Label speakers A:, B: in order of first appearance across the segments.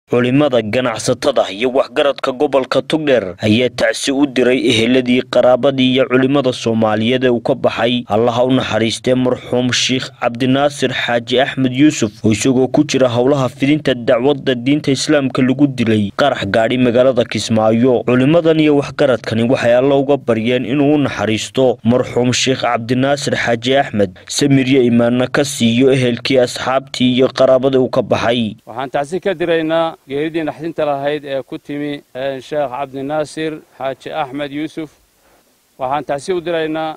A: culimada ganacsatada iyo waxgaradka gobolka tugdheer ayaa tacsi u diray eheladii qaraabadii iyo culimada soomaaliyeed ee uu ka baxay allaha u naxariistee marxuum sheikh cabdinaasir xaaji axmed yuusuf oo isagoo ku jira howlaha fidinta dacwadda diinta islaamka lagu dilay qarax gaadhi magaalada kismaayo culimadan iyo waxgaradkani waxay alla uga baryeen inuu u naxariisto marxuum sheikh cabdinaasir xaaji axmed samiryo imaanna ka siiyo ehelkii asxaabtii iyo qaraabadii uu ka baxay
B: waxaan tacsi ka diraynaa geeridii naxdinta lahayd ee ku timi sheekh cabdinaasir xaaji axmed yuusuf waxaan tacsi u diraynaa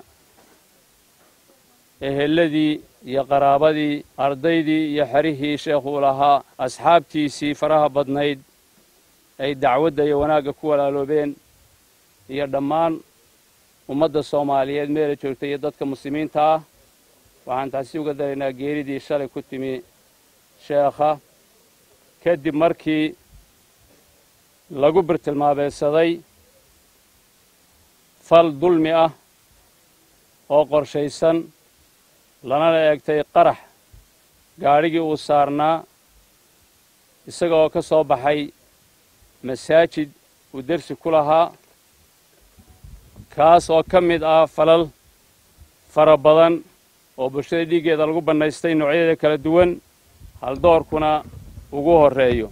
B: eheladii iyo qaraabadii ardaydii iyo xerihii sheekhuu lahaa asxaabtiisii faraha badnayd ay dacwadda iyo wanaagga ku walaaloobeen iyo dhammaan ummadda soomaaliyeed meela joogta iyo dadka muslimiinta ah waxaan tacsi uga diraynaa geeridii shalay ku timi sheekha kadib markii lagu birtilmaabeedsaday fal dulmi ah oo qorshaysan lanana eegtay qarax gaadhigii uu saarnaa isaga oo ka soo baxay masaajid uu dersi ku lahaa kaas oo ka mid ah falal fara badan oo bulshada dhiiggeeda lagu bannaystay noocyadeeda kala duwan haldoorkuna ugu horreeyo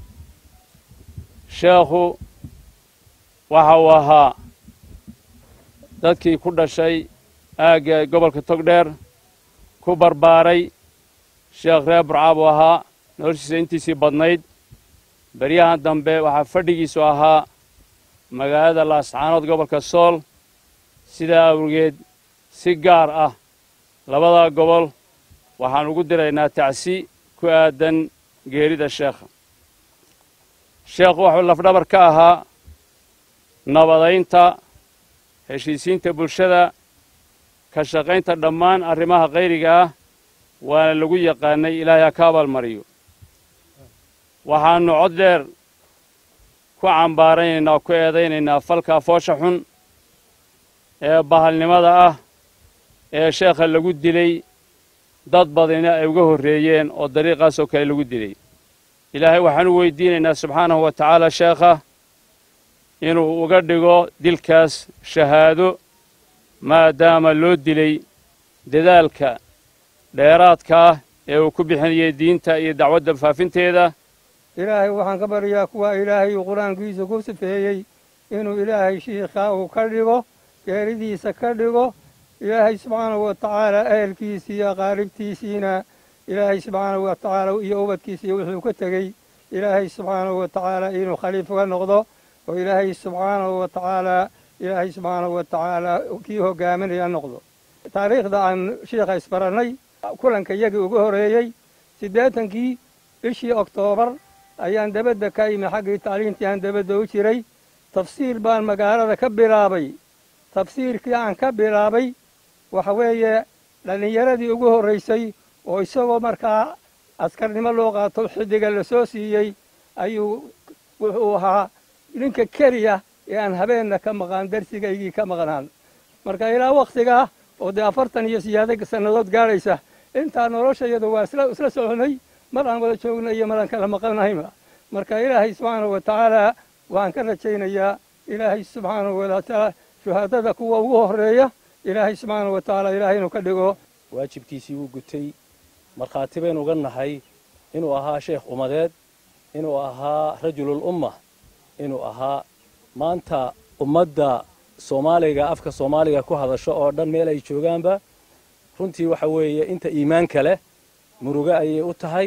B: sheekhu waxa uu ahaa dadkii ku dhashay aagga gobolka togdheer ku barbaaray sheekh reer burcaab uu ahaa noloshiisa intiisii badnayd beryahan dambe waxaa fadhigiisu ahaa magaalada laascaanood gobolka sool sidaa awgeed si gaar ah labadaa gobol waxaan ugu diraynaa tacsi ku aadan geerida sheekha sheekhu wuxuu lafdhabar ka ahaa nabadaynta heshiisiinta bulshada ka shaqaynta dhammaan arrimaha khayriga ah waana lagu yaqaanay ilaahay ha ka abaalmariyo waxaannu cod dheer ku cambaaraynaynaa oo ku eedaynaynaa falkaa foosha xun ee bahalnimada ah ee sheekha lagu dilay dad badina ay uga horreeyeen oo dariiqaasoo kale lagu dilay ilaahay waxaan u weydiinaynaa subxaanahu wa tacaala sheekha inuu uga dhigo dilkaas shahaado maadaama loo dilay dadaalka dheeraadka ah ee uu ku bixinayay diinta iyo dacwadda faafinteeda
C: ilaahay waxaan ka baryaa kuwa ilaahay uu qur-aankiisa ku sifeeyey inuu ilaahay shiikhaa uu ka dhigo geeridiisa ka dhigo ilaahay subxaanahu wa tacaala ehelkiisii iyo qaaribtiisiina ilaahay subxaanahu wa tacaala iyo ubadkiisiiyo wuxuu ka tegey ilaahay subxaanahu wa tacaala inuu khaliif uga noqdo oo ilaahay subxaanahu wa tacaala ilaahay subxaanahu wa tacaala kii hogaaminaya noqdo taariikhda aan shiikha isbarannay kulanka iyagii ugu horreeyey siddeetankii bishii oktoobar ayaan dabadda ka imi xaggii tacliintii aan dabadda u jiray tafsiir baan magaalada ka bilaabay tafsiirkii aan ka bilaabay waxa weeye dhallinyaradii ugu horraysay oo isagoo markaa askarnimo loo qaato xiddiga la soo siiyey ayuu wuxuu ahaa ninka keliya ee aan habeenna ka maqaan darsigaygii ka maqnaan marka ilaa wakhtigaa oo dee afartan iyo siyaado sannadood gaadhaysa intaa noloshayadu waa isla soconay mar aan wada joogna iyo mar aan kala maqannahayba marka ilaahay subxaanahu wa tacaala waxaan ka rajaynayaa ilaahay subxaanahu wa tacaala shuhaadada kuwa ugu horreeya ilaahay subxaanahu wa tacaala ilaahay inuu ka dhigo
D: waajibkiisii wuu gutay markhaati baynu uga nahay inuu ahaa sheekh umadeed inuu ahaa rajulul umma inuu ahaa maanta ummadda soomaaliga afka soomaaliga ku hadasho oo dhan meel ay joogaanba runtii waxa weeye inta iimaanka leh murugo ayay u tahay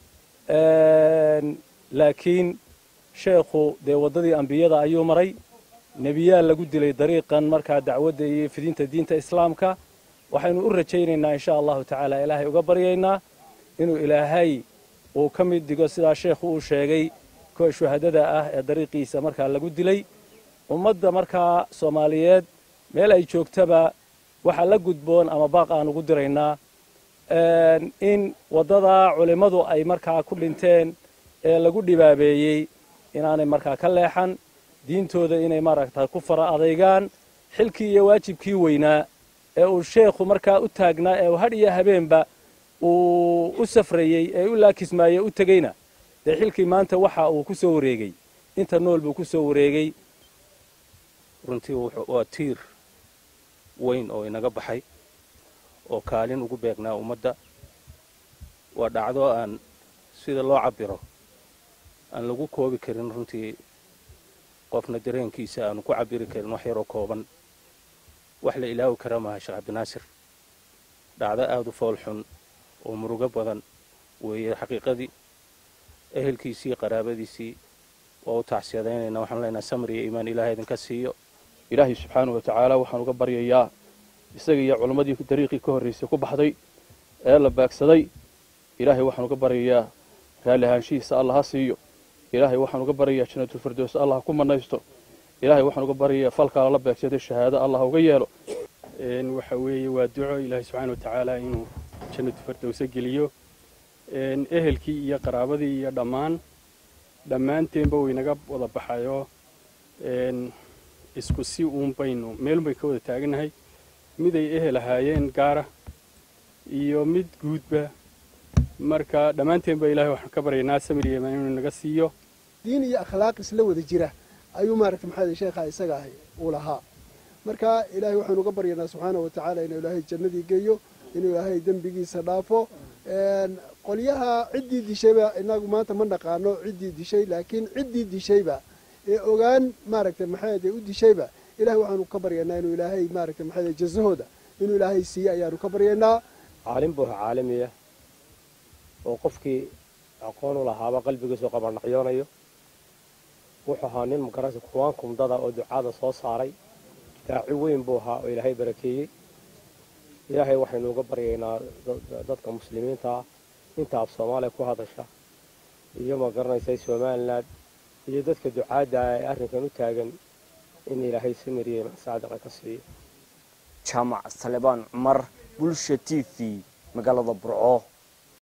D: laakiin sheekhu dee waddadii ambiyada ayuu maray nebiyaal lagu dilay dariiqan markaa dacwadda iyo fidinta diinta islaamka waxaynu u rajaynaynaa insha allahu tacaala ilaahay uga baryaynaa inuu ilaahay uu ka mid digo sidaa sheekhu uu sheegay kuwa shuhadada ah ee dariiqiisa markaa lagu dilay ummadda markaa soomaaliyeed meel ay joogtaba waxaa la gudboon ama baaq aan ugu diraynaa in waddadaa culimmadu ay markaa ku dhinteen ee lagu dhibaabeeyey inaanay markaa ka leexan diintooda inay maaragta ku fara adaygaan xilkii iyo waajibkii weynaa ee uu sheekhu markaa u taagnaa ee uu hadh iyo habeenba uu u safrayey ee u laakismaayey u tegeyna dee xilkii maanta waxa uu ku soo wareegay inta nool buu ku soo wareegay
E: runtii waa tiir weyn oo inaga baxay oo kaalin ugu beegnaa ummadda waa dhacdo aan sida loo cabbiro aan lagu koobi karin runtii qofna dareenkiisa aanu ku cabbiri karin wax yaroo kooban wax la ilaawi kara maaha sheekh cabdinaasir dhacdo aada u fool xun oo murugo badan weeye xaqiiqadii ehelkiisii qaraabadiisii waa u tacsiyadaynaynaa waxaanu leenaha samir iyo iimaan ilaahay idinka siiyo
F: ilaahay subxaanahu wa tacaala waxaan uga baryayaa isaga iyo culammadii dariiqii ka horraysay ku baxday ee la baagsaday ilaahay waxaan uga baryayaa raalli ahaanshihiisa allah ha siiyo ilaahay waxaan uga baryayaa janatulfirdows allah ku manaysto ilaahay waxaan uga baryayaa falkaa lala beegsaday shahaado allah uga yeelo
G: waxa weeye waa duco ilaahay subxaana wa tacaala inuu jannatu firdowsa geliyo ehelkii iyo qaraabadii iyo dhammaan dhammaanteenba waynaga wada baxayoo isku si uun baynu meelun bay ka wada taaganahay miday ehel ahaayeen gaara iyo mid guudba marka dhammaanteenba ilahay waxaan ka baryaynaa samir iyo imaan inuu naga siiyo
H: diin iyo akhlaaq isla wada jira ayuu maaragta maxaa sheekha isaga ahay uu lahaa marka ilaahay waxaanu uga baryaynaa subxaana wa tacaala inuu ilaahay jannadii geeyo inuu ilaahay dembigiisa dhaafo qolyaha ciddii dishayba inagu maanta ma naqaano ciddii dishay laakiin ciddii dishayba ee ogaan maaragtay maxaade u dishayba ilahay waxaanu ka baryaynaa inuu ilaahay maaragtay maxaade jazahooda inuu ilaahay siiye ayaanu ka baryaynaa
I: caalim buuha caalamiya oo qofkii aqoon u lahaaba qalbigiisu qabanaqyoonayo wuxuu ahaa nin magarasa kuwaan kumdada oo ducaada soo saaray daaci weyn buu ahaa oo ilaahay barakeeyey ilaahay waxaynu uga baryaynaa dadka muslimiinta ah inta af soomaaliya ku hadasha iyo ma garanaysay somalilan iyo dadka ducaadda ah ee arrinkan u taagan in ilaahay samiriye saadiqa ka siiyo
A: jaamac salebaan cumar bulsha t v magaalada burco